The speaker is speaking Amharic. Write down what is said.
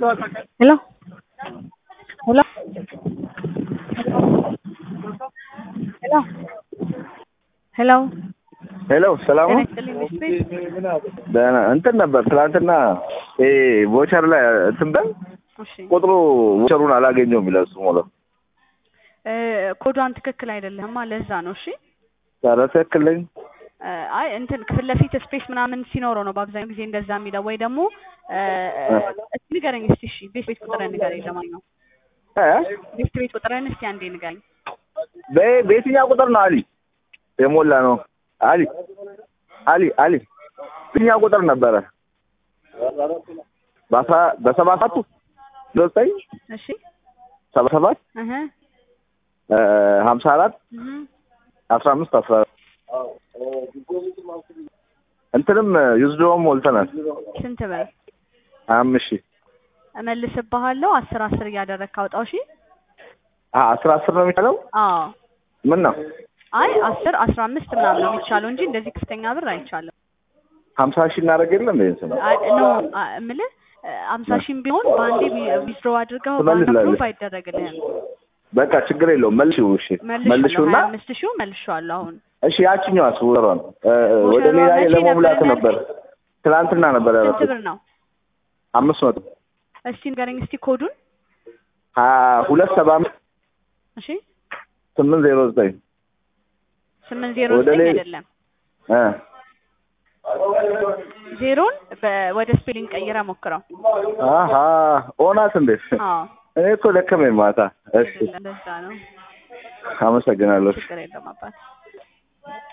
Hello? Hello? Hello? Hello? ሄሎ ሰላም ጤና ነው? ይስጥልኝ ሚስት ደህና እንትን ነበር ትናንትና ይሄ ቮቸር ላይ እንትን በል እሺ ቁጥሩ ቮቸሩን አላገኘውም ይላል እሱ ሞላ እ ኮዷን ትክክል አይደለህማ ለዛ ነው እሺ ኧረ ትክክል ነኝ እ አይ እንትን ፊት ለፊት ስፔስ ምናምን ሲኖረው ነው በአብዛኛው ጊዜ እንደዛ የሚለው ወይ ደግሞ እ እስቲ ንገረኝ እስቲ እሺ ቤት ቤት ቁጥርህን ንገረኝ ለማንኛውም እ ቤት ቤት ቁጥርህን እስቲ አንዴ ንገረኝ በ- በየትኛው ቁጥር ነው አሊ የሞላ ነው አሊ አሊ አሊ በየትኛው ቁጥር ነበረ በአስራ በሰባ ሰባቱ ዘጠኝ እሺ ሰባ ሰባት እህ እ ሀምሳ አራት እህ አስራ አምስት አስራ አራት እንትንም ዩዝዶም ሞልተናል ስንት ብር ሀያ አምስት ሺህ እመልስብሃለሁ አስር አስር እያደረግክ አውጣው እሺ አ- አስራ አስር ነው የሚቻለው አዎ ምን ነው አይ አስር አስራ አምስት ምናምን ነው የሚቻለው እንጂ እንደዚህ ከፍተኛ ብር አይቻልም ሀምሳ ሺህ እናደርግ የለም እንደ እንትን ነው አይ ኖ አ- እምልህ አምሳ ሺህም ቢሆን በአንዴ ዊዝድሮ አድርገው ትመልስላለህ። አፕሩቭ አይደረግልህም በቃ ችግር የለውም መልሺው እሺ መልሼዋለሁ መልሺውና ሀያ አምስት ሺው መልሼዋለሁ አሁን እሺ ያችኛዋ ስውሯን እ፣ ወደ ወሸሯ ሌላ መቼ ለመሙላት ነበር ነበር ትናንትና ነበር ስንት ያደረኩት ብር ነው አምስት መቶ እስቲ ንገረኝ እስቲ ኮዱን ሀያ ሁለት ሰባ አምስት እሺ ስምንት ዜሮ ዘጠኝ ስምንት ዜሮ ወደ ዘጠኝ ላይ- አይደለም እ ዜሮን በ- ወደ ስፔሊንግ ቀይረ ሞክረው አሀ ኦናት እንዴት አዎ እኔ እኮ ደከመኝ ማታ እሺ እንደዛ ነው አመሰግናለሁ ችግር የለም አባት